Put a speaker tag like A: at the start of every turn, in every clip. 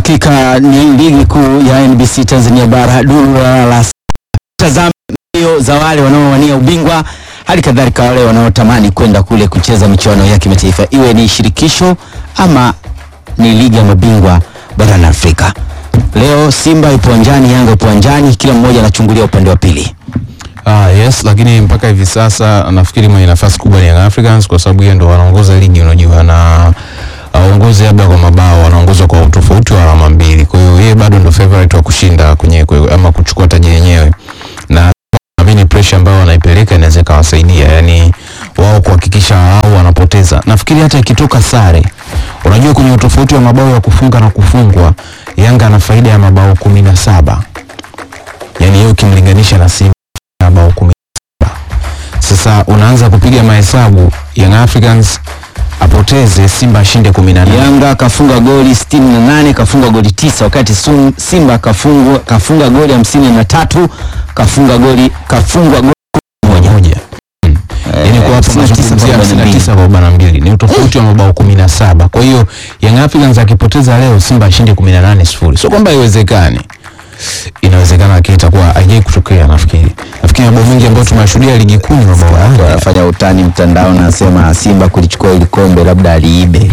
A: Hakika ni ligi kuu ya NBC Tanzania bara duru la tazama mbio za wale wanaowania ubingwa, hali kadhalika wale wanaotamani kwenda kule kucheza michuano ya kimataifa, iwe ni shirikisho ama ni ligi ya mabingwa barani Afrika. Leo Simba ipo uwanjani, Yanga ipo uwanjani, kila mmoja anachungulia upande wa pili.
B: Ah, yes, lakini mpaka hivi sasa nafikiri mwenye nafasi kubwa ni Young Africans kwa sababu yeye ndo wanaongoza ligi unajua, na aongozi labda kwa mabao, wanaongoza kwa utofauti wa alama mbili. Kwa hiyo yeye bado ndo favorite wa kushinda kwenye kwe- ama kuchukua taji yenyewe, na naamini pressure ambayo wanaipeleka inaweza ikawasaidia, yani wao kuhakikisha wao wanapoteza. Nafikiri hata ikitoka sare, unajua kwenye utofauti wa mabao ya kufunga na kufungwa, Yanga ana faida ya mabao kumi na saba yani hiyo ukimlinganisha na Simba mabao kumi na saba. Sasa unaanza kupiga mahesabu, Young Africans apoteze, Simba ashinde kumi na nane.
A: Yanga kafunga goli 68 kafunga goli tisa wakati Sum- Simba kafunga, kafunga goli hamsini na tatu kafunga goli kafungwa goli moja.
B: moja yani kwa hapo
A: 59
B: tunazungumzia
A: kwa
B: 59 kwa arobaini na mbili ni utofauti wa mabao kumi na saba. Kwa hiyo Young Africans akipoteza leo, Simba ashinde kumi na nane sifuri. Sio kwamba haiwezekani, inawezekana, lakini itakuwa haijai kutokea. Nafikiri nafikiri mabao mengi ambayo tumeshuhudia ligi kuu ni mabao haya.
A: wanafanya utani mtandao na nasema Simba kulichukua ili kombe labda aliibe.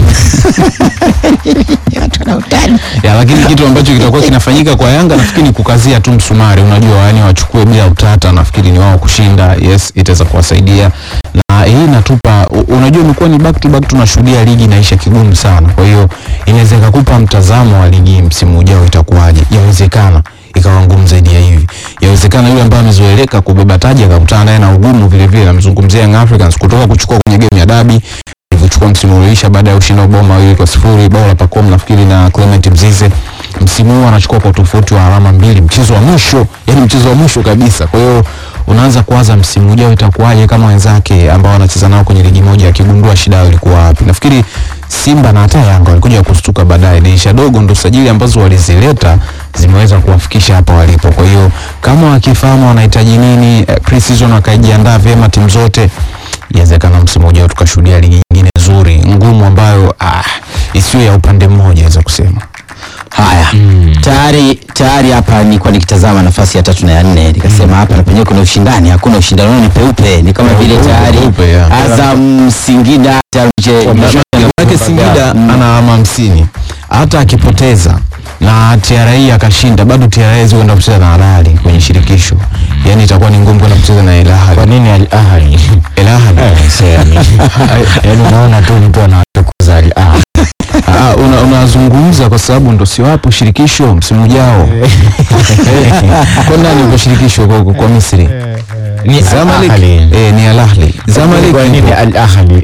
B: ya, lakini kitu ambacho kitakuwa kinafanyika kwa Yanga nafikiri ni kukazia tu msumari, unajua yani wachukue bila utata, nafikiri ni wao kushinda. Yes, itaweza kuwasaidia na hii inatupa, u- unajua imekuwa ni back to back, tunashuhudia ligi inaisha kigumu sana. Kwa hiyo inaweza ikakupa mtazamo wa ligi msimu ujao itakuwaje. Yawezekana ikawa ngumu zaidi ya hivi. Yawezekana yule ambaye amezoeleka kubeba taji akakutana naye na ugumu vile vile. Namzungumzia Young Africans kutoka kuchukua kwenye game ya dabi ilivyochukua msimu ulioisha baada ya kushinda mabao mawili kwa sifuri, bao la Pacome nafikiri na Clement Mzize. Msimu huu anachukua kwa tofauti wa alama mbili, mchezo wa mwisho, yani mchezo wa mwisho kabisa. Kwa hiyo unaanza kuwaza msimu ujao itakuwaje kama wenzake ambao wanacheza nao kwenye ligi moja akigundua shida yao ilikuwa wapi. Nafikiri Simba na hata Yanga walikuja kustuka baadaye. Dirisha dogo ndo sajili ambazo walizileta zimeweza kuwafikisha hapa walipo. Kwa hiyo kama wakifahamu wanahitaji nini, eh, pre-season wakaijiandaa vyema timu zote inawezekana msimu ujao tukashuhudia ligi nyingine nzuri ngumu ambayo ah, isiyo ya upande mmoja naweza kusema.
A: Haya, tayari tayari hapa nilikuwa nikitazama nafasi ya tatu na ya nne nikasema hapa na penyewe kuna ushindani, hakuna ushindani, ni peupe, ni kama vile
B: Peupe,
A: tayari
B: peupe, yeah.
A: Azam, Singida tayari mche-
B: Maanake Singida ana alama hamsini hata akipoteza na TRA akashinda bado TRA zikwenda kucheza na Al Ahly kwenye shirikisho, yani itakuwa ni ngumu kwenda kucheza na Al
C: Kwa
B: Ahly.
C: nini Al Ahly?
B: Al Ahly
C: Eh, sasa yani. Yaani unaona tu mtu anatukuza Al Ahly.
B: Ah, una- unazungumza kwa sababu ndo si wapo shirikisho msimu ujao. Kwa nani uko shirikisho kwa, kwa Misri?
C: Ni Al
B: Zamalek
C: Ahly.
B: eh, ni Al Ahly. Zamalek
C: Kwa nini
B: ipo.
C: Al Ahly?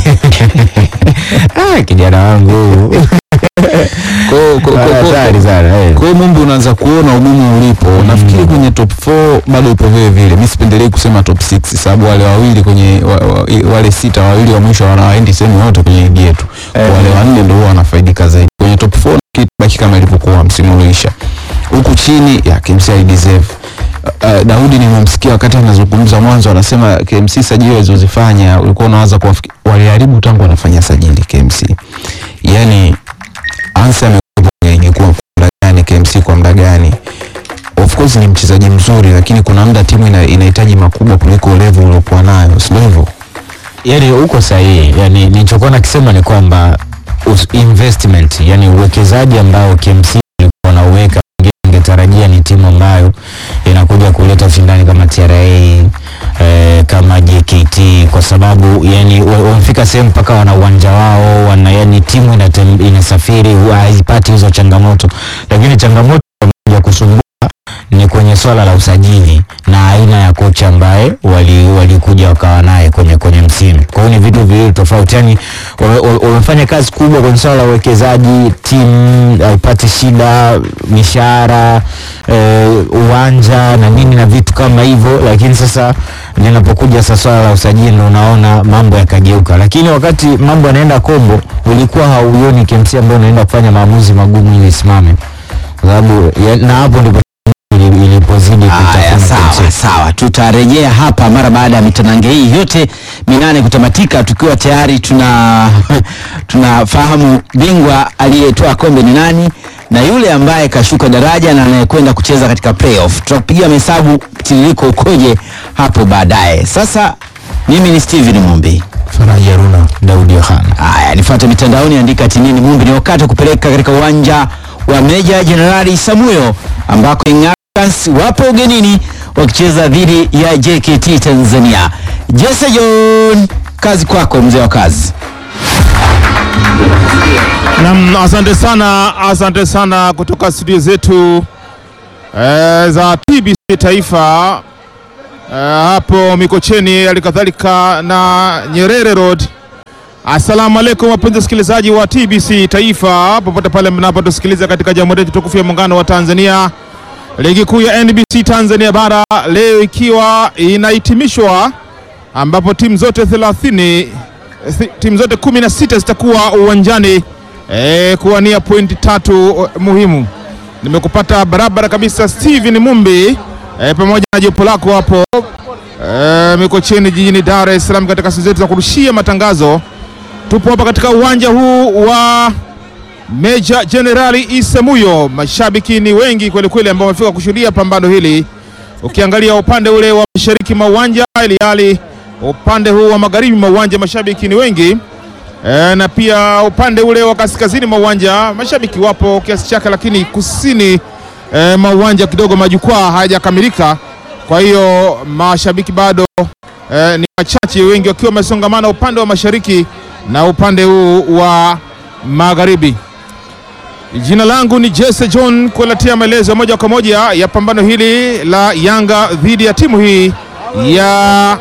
C: Ah, kijana wangu.
B: Kwa hiyo- kwa- kwa- kwa-
C: Hatari sana. eh.
B: Kwa hiyo Mumbi unaanza kuona ugumu ulipo. Nafikiri kwenye top 4 bado ipo vile vile. Mimi sipendelei kusema top 6 sababu wale wawili kwenye wa, wa, wale sita wawili wa mwisho wanawaendi sehemu yote kwenye ligi yetu. Wale wanne ndio huwa wanafaidika zaidi. Kwenye top 4 baki kama ilivyokuwa msimu ulioisha. Huku chini ya KMC I deserve. Uh, Daudi nimemsikia wakati anazungumza mwanzo anasema KMC sajili walizozifanya ulikuwa unawaza kuwafikia waliharibu tangu wanafanya sajili KMC. Yaani Ansa amekuwa kwenye ligi kuu kwa muda gani, KMC kwa muda gani? Of course ni mchezaji mzuri, lakini kuna muda timu ina, inahitaji makubwa kuliko level uliokuwa nayo, sio hivyo?
C: Yaani uko sahihi. Yaani nilichokuwa nakisema ni kwamba us- investment, yani uwekezaji ambao KMC alikuwa anauweka ingetarajia ni timu ambayo inakuja kuleta ushindani kama TRA eh, kama JKT kwa sababu yani wa- wamefika sehemu mpaka wana uwanja wao wana yani timu inatem, inasafiri huwa haipati hizo changamoto, lakini changamoto ya kusumbua ni kwenye swala la usajili na aina ya kocha ambaye wali walikuja wakawa naye kwenye kwenye msimu. Kwa hiyo ni vitu viwili tofauti, yani wame- wame- wamefanya kazi kubwa kwenye swala la uwekezaji, timu haipati shida, mishahara eh, uwanja na nini na vitu kama hivyo, lakini sasa linapokuja sasa swala la usajili ndo unaona mambo yakageuka, lakini wakati mambo yanaenda kombo, ulikuwa hauioni KMC ambayo unaenda kufanya maamuzi magumu ili isimame, kwa sababu ya- na hapo ndipo ili- ilipozidi
A: Haya,
C: kutafuna
A: sawa
C: KMC.
A: sawa, tutarejea hapa mara baada ya mitanange hii yote minane kutamatika, tukiwa tayari tuna tunafahamu bingwa aliyetoa kombe ni nani na yule ambaye kashuka daraja na anayekwenda kucheza katika playoff. Tutakupigia mahesabu tiririko ukoje hapo baadaye. Sasa mimi ni Steven Mumbi.
C: Faraji Haruna, Daudi Yohana.
A: Haya, nifuate mitandaoni, andika tinini Mumbi. Ni wakati wa kupeleka katika uwanja wa Meja Jenerali Samuyo ambako Young Africans wapo ugenini wakicheza dhidi ya JKT Tanzania. Jesse John, kazi kwako mzee wa kazi.
D: Naam, asante sana, asante sana kutoka studio zetu eh, za TBC Taifa eh, hapo Mikocheni, halikadhalika na Nyerere Road. Assalamu alaikum wapenzi wasikilizaji wa TBC Taifa popote pale mnapotusikiliza katika Jamhuri yetu tukufu ya Muungano wa Tanzania. Ligi kuu ya NBC Tanzania bara leo ikiwa inahitimishwa ambapo timu zote 30 thi- timu zote 16 zitakuwa uwanjani eh, kuwania pointi tatu eh, muhimu. Nimekupata barabara kabisa Steven Mumbi eh, pamoja na jopo lako hapo eh, Mikocheni jijini Dar es Salaam katika sehemu zetu za kurushia matangazo. Tupo hapa katika uwanja huu wa Meja Jenerali Isamuyo. Mashabiki ni wengi kweli kweli ambao wamefika kushuhudia pambano hili. Ukiangalia upande ule wa mashariki mwa uwanja, ili hali upande huu wa magharibi mwa uwanja mashabiki ni wengi e, na pia upande ule wa kaskazini mwa uwanja mashabiki wapo kiasi chake, lakini kusini e, mwa uwanja kidogo majukwaa hayajakamilika. Kwa hiyo mashabiki bado e, ni wachache, wengi wakiwa wamesongamana upande wa mashariki na upande huu wa magharibi. Jina langu ni Jesse John kuletea maelezo moja kwa moja ya pambano hili la Yanga dhidi ya timu hii ya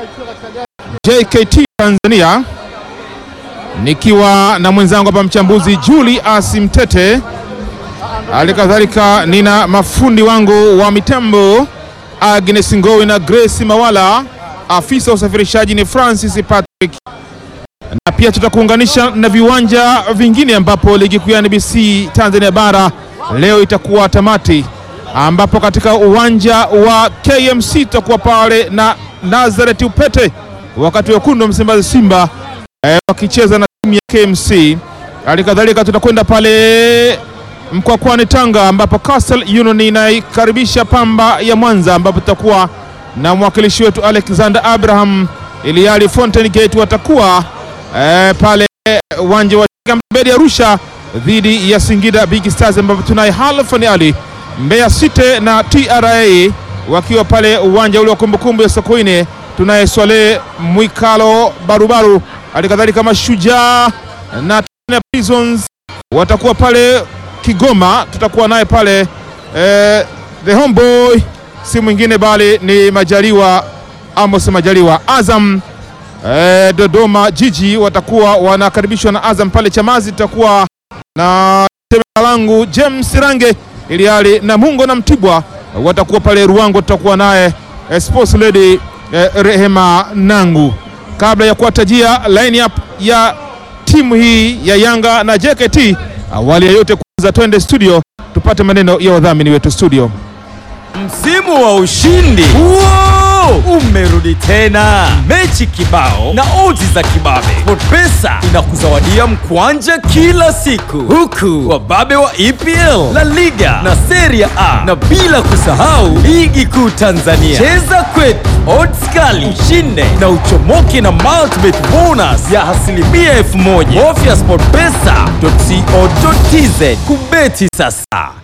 D: JKT Tanzania, nikiwa na mwenzangu hapa mchambuzi Julius Mtete, hali kadhalika nina mafundi wangu wa mitambo Agnes Ngowi na Grace Mawala, afisa wa usafirishaji ni Francis Patrick na pia tutakuunganisha na viwanja vingine ambapo ligi kuu ya NBC Tanzania bara leo itakuwa tamati, ambapo katika uwanja wa KMC tutakuwa pale na Nazareth Upete, wakati wekundu wa Msimbazi Simba eh, wakicheza na timu ya KMC. Hali kadhalika tutakwenda pale Mkwakwani Tanga, ambapo Castle Union inaikaribisha Pamba ya Mwanza, ambapo tutakuwa na mwakilishi wetu Alexander Abraham, ili hali Fountain Gate watakuwa eh, pale uwanja wa Mbedi Arusha dhidi ya Singida Big Stars, ambapo tunaye Halfan Ali Mbeya City na TRA wakiwa pale uwanja ule wa kumbukumbu ya Sokoine. Tunaye Swale Mwikalo Barubaru, hali kadhalika Mashujaa na Tanzania Prisons watakuwa pale Kigoma. Tutakuwa naye pale eh, the homeboy si mwingine bali ni Majaliwa Amos Majaliwa. Azam eh, Dodoma Jiji watakuwa wanakaribishwa na Azam pale Chamazi. Tutakuwa na tembea langu James Range ili hali na Mungo na Mtibwa watakuwa pale Ruango. Tutakuwa naye eh, sports lady eh, Rehema Nangu. Kabla ya kuwatajia line up ya timu hii ya Yanga na JKT, awali ya yote kwanza twende studio tupate maneno ya wadhamini wetu studio.
E: Msimu wa ushindi Wow! umerudi tena, mechi kibao na odds za kibabe. SportPesa inakuzawadia mkwanja kila siku, huku wababe wa EPL, La Liga na Serie A, na bila kusahau ligi kuu Tanzania. Cheza kwetu, odds kali, ushinde na uchomoke na multibet bonus ya asilimia elfu moja. Bofya sportpesa.co.tz kubeti sasa.